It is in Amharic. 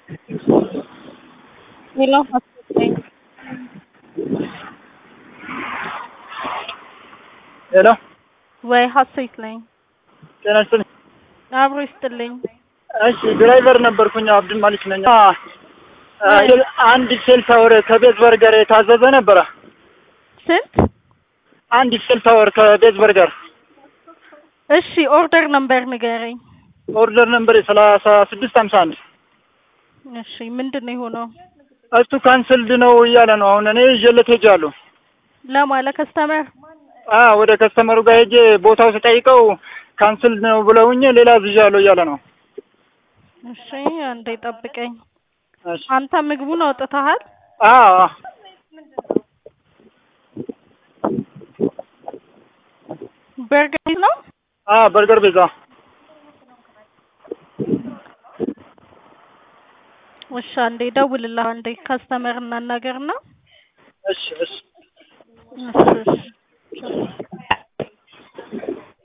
ሄሎ አስወጣኝ። ሄሎ ወይ ሀሴት ነኝ። ጤና ይስጥልኝ። አብሮ ይስጥልኝ። እሺ ድራይቨር ነበርኩኝ አብዱል ማሊክ ነኝ። አ አ፣ አንድ ሴል ታወር ከቤዝ በርገር የታዘዘ ነበረ። ስንት? አንድ ሴል ታወር ከቤዝ በርገር እሺ ኦርደር ነምበር ንገረኝ። ኦርደር ነምበር ሰላሳ ስድስት ሀምሳ አንድ እሺ ምንድን ነው የሆነው? እሱ ካንስልድ ነው እያለ ነው። አሁን እኔ ይዤለት ሄጃለሁ። ለማለ ከስተመር አ ወደ ከስተመሩ ጋር ሄጄ ቦታው ስጠይቀው ካንስልድ ነው ብለውኝ ሌላ ዝዣለሁ እያለ ነው። እሺ አንዴ ጠብቀኝ። እሺ አንተ ምግቡን አውጥተሃል? አ አ፣ በርገር ነው? አ በርገር ቤዛ እሺ አንዴ ደውልልህ። አንዴ ከስተመር እናናገርና እሺ እሺ